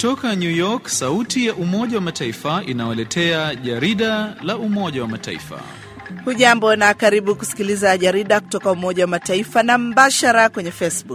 Kutoka New York, sauti ya Umoja wa Mataifa inawaletea jarida la Umoja wa Mataifa. Hujambo na karibu kusikiliza jarida kutoka Umoja wa Mataifa na mbashara kwenye Facebook.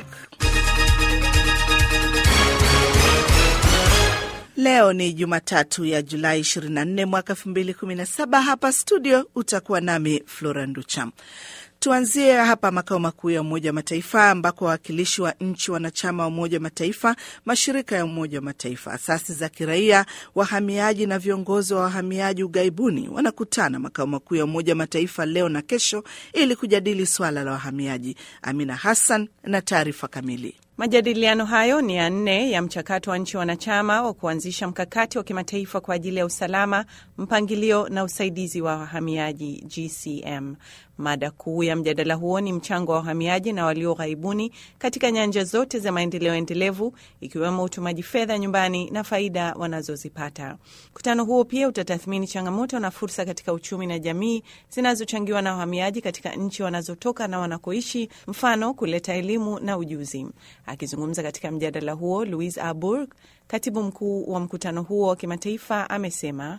Leo ni Jumatatu ya Julai 24 mwaka 2017. Hapa studio utakuwa nami Flora Nducha. Tuanzie hapa makao makuu ya Umoja wa Mataifa ambako wawakilishi wa nchi wanachama wa Umoja wa Mataifa, mashirika ya Umoja wa Mataifa, asasi za kiraia, wahamiaji na viongozi wa wahamiaji ughaibuni wanakutana makao makuu ya Umoja wa Mataifa leo na kesho ili kujadili swala la wahamiaji. Amina Hassan na taarifa kamili. Majadiliano hayo ni ya nne ya mchakato wa nchi wanachama wa kuanzisha mkakati wa kimataifa kwa ajili ya usalama, mpangilio na usaidizi wa wahamiaji GCM. Mada kuu ya mjadala huo ni mchango wa wahamiaji na walio ghaibuni katika nyanja zote za maendeleo endelevu, ikiwemo utumaji fedha nyumbani na faida wanazozipata. Mkutano huo pia utatathmini changamoto na fursa katika uchumi na jamii zinazochangiwa na wahamiaji katika nchi wanazotoka na wanakoishi, mfano kuleta elimu na ujuzi. Akizungumza katika mjadala huo, Louise Arbour, katibu mkuu wa mkutano huo wa kimataifa, amesema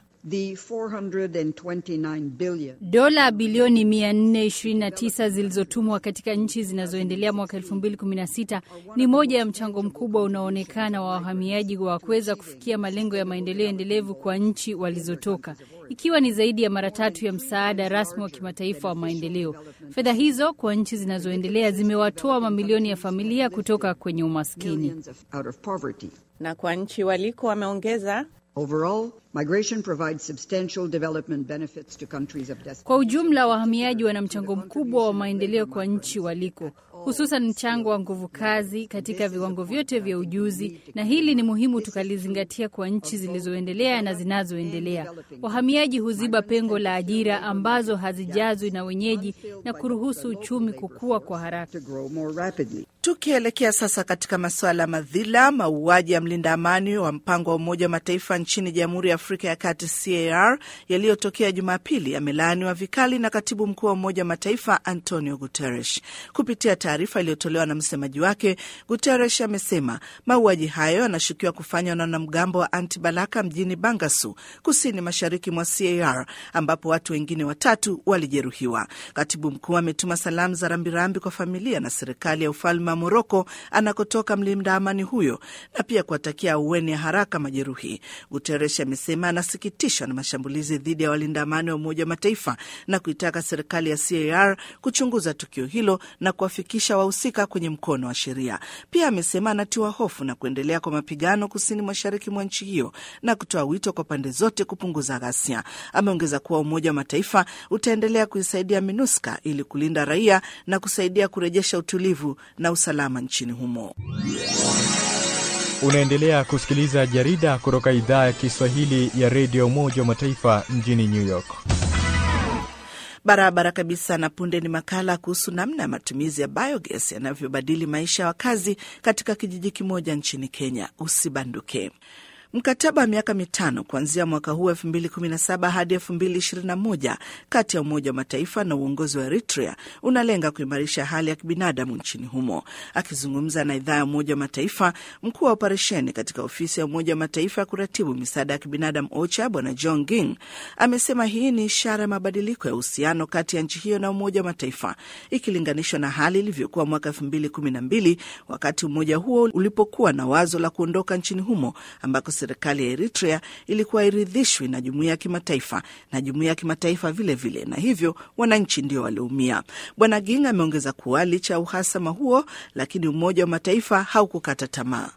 dola bilioni 429 zilizotumwa katika nchi zinazoendelea mwaka 2016 ni moja ya mchango mkubwa unaoonekana wa wahamiaji wa kuweza kufikia malengo ya maendeleo endelevu kwa nchi walizotoka, ikiwa ni zaidi ya mara tatu ya msaada rasmi wa kimataifa wa maendeleo. Fedha hizo kwa nchi zinazoendelea zimewatoa mamilioni ya familia kutoka kwenye umaskini. Na kwa nchi waliko, wameongeza Overall, migration provides substantial development benefits to countries of destination. Kwa ujumla, wahamiaji wana mchango mkubwa wa maendeleo kwa nchi waliko, hususan mchango wa nguvu kazi katika viwango vyote vya ujuzi, na hili ni muhimu tukalizingatia kwa nchi zilizoendelea na zinazoendelea. Wahamiaji huziba pengo la ajira ambazo hazijazwi na wenyeji na kuruhusu uchumi kukua kwa haraka. Tukielekea sasa katika masuala ya madhila, mauaji ya mlinda amani wa mpango wa Umoja wa Mataifa nchini Jamhuri ya Afrika ya Kati CAR yaliyotokea Jumapili yamelaaniwa vikali na katibu mkuu wa Umoja wa Mataifa Antonio Guterres. Kupitia taarifa iliyotolewa na msemaji wake, Guterres amesema mauaji hayo yanashukiwa kufanywa na wanamgambo wa Anti Balaka mjini Bangasu, kusini mashariki mwa CAR, ambapo watu wengine watatu walijeruhiwa. Katibu mkuu ametuma salamu za rambirambi kwa familia na serikali ya ufalme wa Moroko anakotoka mlinda amani huyo na pia kuwatakia aueni ya haraka majeruhi. Guterres amesema anasikitishwa na mashambulizi dhidi ya walinda amani wa Umoja wa Mataifa na kuitaka serikali ya CAR kuchunguza tukio hilo na kuwafikisha wahusika kwenye mkono wa sheria. Pia amesema anatiwa hofu na kuendelea kwa mapigano kusini mashariki mwa nchi hiyo na kutoa wito kwa pande zote kupunguza ghasia. Ameongeza kuwa Umoja wa Mataifa utaendelea kuisaidia MINUSCA ili kulinda raia na kusaidia kurejesha utulivu na usalama nchini humo. Unaendelea kusikiliza jarida kutoka idhaa ya Kiswahili ya redio Umoja wa Mataifa mjini New York. Barabara kabisa. Na punde ni makala kuhusu namna ya matumizi ya biogas yanavyobadili maisha ya wakazi katika kijiji kimoja nchini Kenya. Usibanduke. Mkataba wa miaka mitano kuanzia mwaka huu 2017 hadi 2021 kati ya Umoja wa Mataifa na uongozi wa Eritrea unalenga kuimarisha hali ya kibinadamu nchini humo. Akizungumza na idhaa ya Umoja wa Mataifa, mkuu wa operesheni katika ofisi ya Umoja wa Mataifa ya kuratibu misaada ya kibinadamu OCHA Bwana John Ging amesema hii ni ishara ya mabadiliko ya uhusiano kati ya nchi hiyo na Umoja wa Mataifa ikilinganishwa na hali ilivyokuwa mwaka 2012 wakati umoja huo ulipokuwa na wazo la kuondoka nchini humo ambako serikali ya Eritrea ilikuwa iridhishwi na jumuiya ya kimataifa na jumuiya ya kimataifa vilevile, na hivyo wananchi ndio walioumia. Bwana Ging ameongeza kuwa licha ya uhasama huo, lakini Umoja wa Mataifa haukukata tamaa.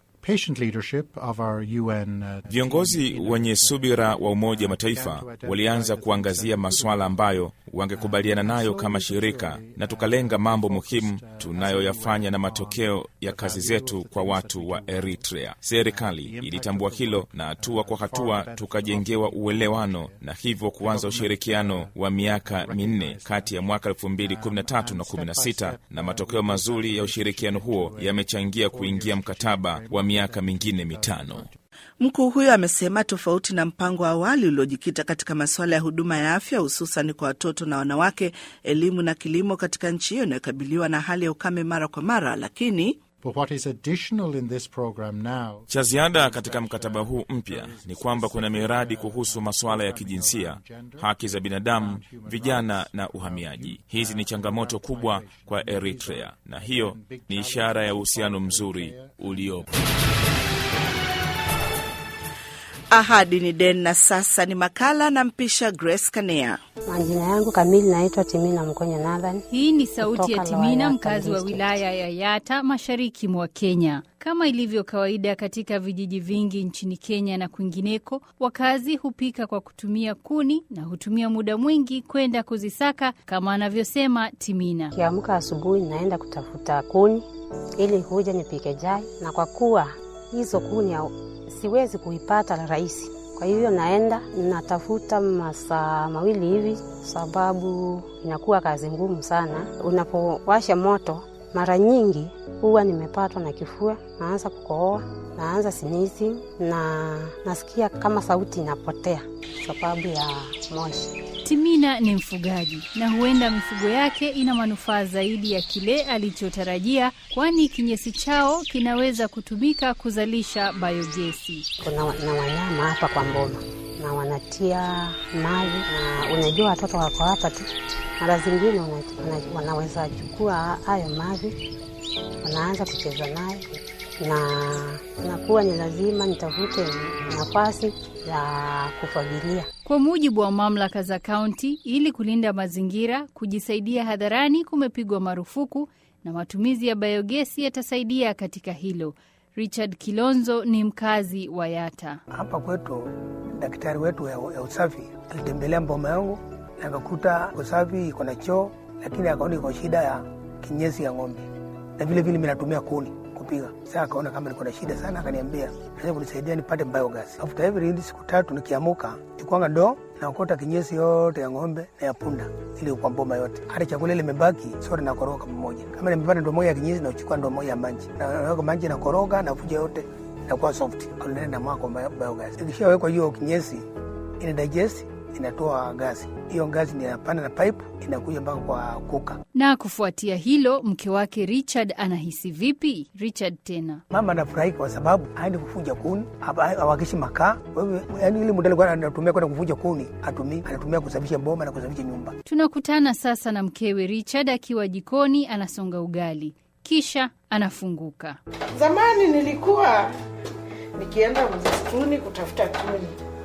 Viongozi wenye subira wa Umoja wa Mataifa walianza kuangazia masuala ambayo wangekubaliana nayo kama shirika, na tukalenga mambo muhimu tunayoyafanya na matokeo ya kazi zetu kwa watu wa Eritrea. Serikali ilitambua hilo na hatua kwa hatua tukajengewa uelewano na hivyo kuanza ushirikiano wa miaka minne kati ya mwaka 2013 na 16, na matokeo mazuri ya ushirikiano huo yamechangia kuingia mkataba wa miaka mingine mitano. Mkuu huyo amesema tofauti na mpango wa awali uliojikita katika masuala ya huduma ya afya hususan kwa watoto na wanawake, elimu na kilimo katika nchi hiyo inayokabiliwa na hali ya ukame mara kwa mara, lakini But what is additional in this program now Cha ziada katika mkataba huu mpya ni kwamba kuna miradi kuhusu masuala ya kijinsia, haki za binadamu, vijana na uhamiaji. Hizi ni changamoto kubwa kwa Eritrea, na hiyo ni ishara ya uhusiano mzuri uliopo. Ahadi ni deni, na sasa ni makala na mpisha Grace Kanea. Majina yangu kamili naitwa Timina Mkonya Nathan. Hii ni sauti ya Kutoka Timina, Lower mkazi wa Yata wilaya ya Yata, mashariki mwa Kenya. Kama ilivyo kawaida katika vijiji vingi nchini Kenya na kwingineko, wakazi hupika kwa kutumia kuni na hutumia muda mwingi kwenda kuzisaka, kama anavyosema Timina. Kiamka asubuhi naenda kutafuta kuni ili kuja nipike chai, na kwa kuwa hizo kuni au- siwezi kuipata rahisi, kwa hivyo naenda natafuta masaa mawili hivi, sababu inakuwa kazi ngumu sana. Unapowasha moto, mara nyingi huwa nimepatwa na kifua, naanza kukohoa, naanza sinizi na nasikia kama sauti inapotea sababu ya moshi. Timina ni mfugaji na huenda mifugo yake ina manufaa zaidi ya kile alichotarajia, kwani kinyesi chao kinaweza kutumika kuzalisha biogesi. kuna wa- na wanyama hapa kwa mboma na wanatia maji, na unajua watoto wako hapa tu, mara zingine wana- wana- wanaweza chukua hayo maji, wanaanza kucheza nayo, na nakuwa ni lazima nitafute nafasi ya kufagilia. Kwa mujibu wa mamlaka za kaunti, ili kulinda mazingira, kujisaidia hadharani kumepigwa marufuku na matumizi ya biogesi yatasaidia katika hilo. Richard Kilonzo ni mkazi wa Yata. Hapa kwetu daktari wetu ya, ya usafi alitembelea mboma yangu na akakuta usafi iko na choo, lakini akaona iko shida ya kinyesi ya ng'ombe, na vile vile mimi natumia kuni kupiga. Sasa akaona kama niko na shida sana, akaniambia naweza kunisaidia nipate biogas. After every siku tatu nikiamuka, chukwanga ndoo naokota kinyesi yote ya ng'ombe na ya punda ili kwa mboma yote, hata chakula ile imebaki sote nakoroga pamoja. Kama nimepata ndoo moja ya kinyesi, nachukua ndoo moja ya maji, Na- naweka maji nakoroga, navuja yote inakuwa soft kulingana na mwako wa biogas. Ikishawekwa hiyo kinyesi ina digest, inatoa gasi. Hiyo gasi ni inapanda na pipe inakuja mpaka kwa kuka. Na kufuatia hilo, mke wake Richard anahisi vipi? Richard tena Mama anafurahi kwa sababu aendi kufuja kuni, hapa- hawakishi makaa. Kwa hivyo, yani ile muda alikuwa anatumia kwenda kufuja kuni atumii, anatumia kusafisha boma na kusafisha nyumba. tunakutana sasa na mkewe Richard akiwa jikoni anasonga ugali, kisha anafunguka. Zamani nilikuwa nikienda msituni kutafuta kuni,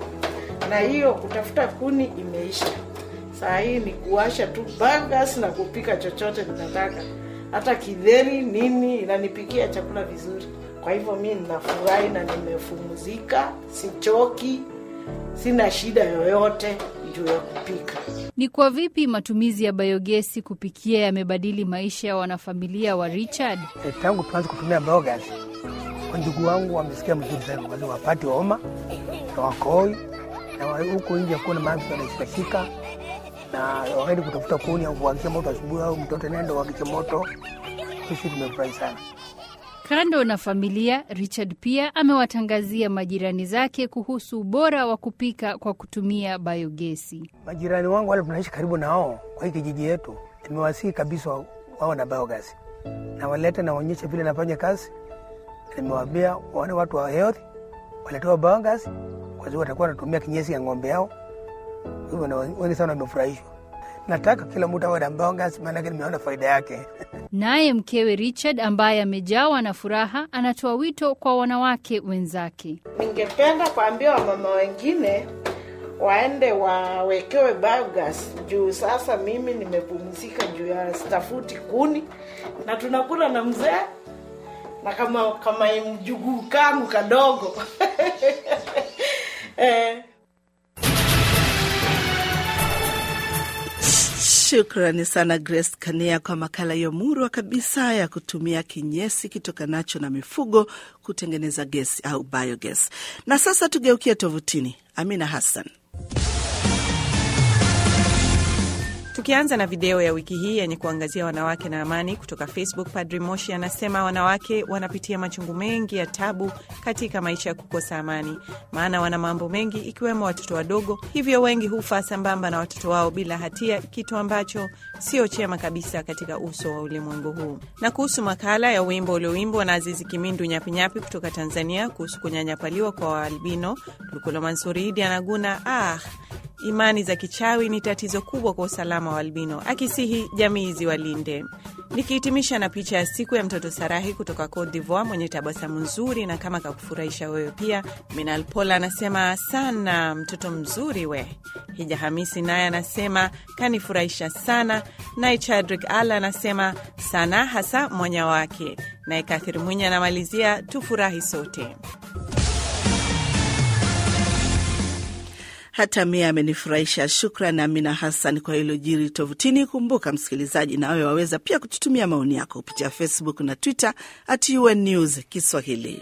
na hiyo kutafuta kuni imeisha. Saa hii ni kuwasha tu biogas na kupika chochote ninataka, hata kidheri nini, inanipikia chakula vizuri. Kwa hivyo mi ninafurahi na nimefumuzika, sichoki, sina shida yoyote juu ya kupika. Ni kwa vipi matumizi ya biogesi kupikia yamebadili maisha ya wanafamilia wa Richard? E, tangu tuanze kutumia biogas, wandugu wangu wamesikia mzuri sana, kwa sababu wapati homa na wakoi na wa- huko nje hakuna maji wanashikashika, na wakaenda kutafuta kuni au kuwakisha moto asubuhi, au mtoto nenda wakishe moto. Sisi tumefurahi sana. Kando na familia, Richard pia amewatangazia majirani zake kuhusu ubora wa kupika kwa kutumia biogesi. Majirani wangu wale tunaishi karibu nao kwa hii kijiji yetu, nimewasihi kabisa wa- wawe na biogas na walete na waonyeshe vile nafanya kazi. Nimewaambia waone watu wa health waletewa biogas, kwa sababu watakuwa wanatumia kinyesi ya ng'ombe yao. Kwa hivyo na wengi sana wamefurahishwa. Nataka kila mtu awe na biogas, maanake nimeona faida yake. Naye mkewe Richard ambaye amejawa na furaha anatoa wito kwa wanawake wenzake. Ningependa kuambia wamama wengine waende wawekewe biogas juu sasa mimi nimepumzika juu ya stafuti kuni na tunakula na mzee na kama kama mjuguu kangu kadogo eh. Shukrani sana Grace Kania kwa makala hiyo murwa kabisa ya kutumia kinyesi kitokanacho na mifugo kutengeneza gesi au biogas. Na sasa tugeukie tovutini. Amina Hassan. Tukianza na video ya wiki hii yenye kuangazia wanawake na amani kutoka Facebook, Padri Moshi anasema wanawake wanapitia machungu mengi ya tabu katika maisha ya kukosa amani, maana wana mambo mengi ikiwemo watoto wadogo, hivyo wengi hufa sambamba na watoto wao bila hatia, kitu ambacho sio chema kabisa katika uso wa ulimwengu huu. Na kuhusu makala ya wimbo ulioimbwa na Azizi Kimindu Nyapinyapi kutoka Tanzania kuhusu kunyanyapaliwa kwa waalbino, Lukulo Mansuri Idi anaguna ah, imani za kichawi ni tatizo kubwa kwa usalama wa albino, akisihi jamii ziwalinde. Nikihitimisha na picha ya siku ya mtoto Sarahi kutoka Cote d'Ivoire mwenye tabasamu nzuri na kama kakufurahisha wewe pia. Minal Pola anasema sana, mtoto mzuri we. Hija Hamisi naye anasema kanifurahisha sana. Naye Chadrik Ala anasema sana, hasa mwanya wake. Naye Kathiri Mwinya anamalizia tufurahi sote. Hata mie amenifurahisha. Shukran Amina Hassan kwa hilo jiri tovutini. Kumbuka msikilizaji, nawe waweza pia kututumia maoni yako kupitia Facebook na Twitter at UN News Kiswahili.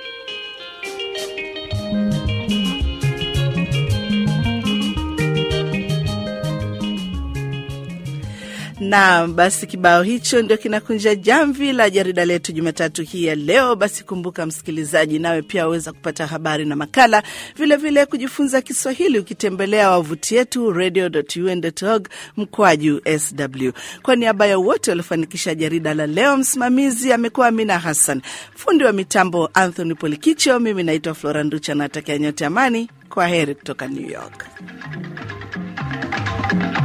na basi kibao hicho ndio kinakunja jamvi la jarida letu Jumatatu hii ya leo. Basi kumbuka msikilizaji, nawe pia waweza kupata habari na makala vilevile, vile kujifunza Kiswahili ukitembelea wavuti yetu radio.un.org mkwaju sw. Kwa niaba ya wote waliofanikisha jarida la leo, msimamizi amekuwa Amina Hassan, fundi wa mitambo Anthony Polikicho, mimi naitwa Flora Nducha, natakia nyote amani. Kwa heri kutoka New York.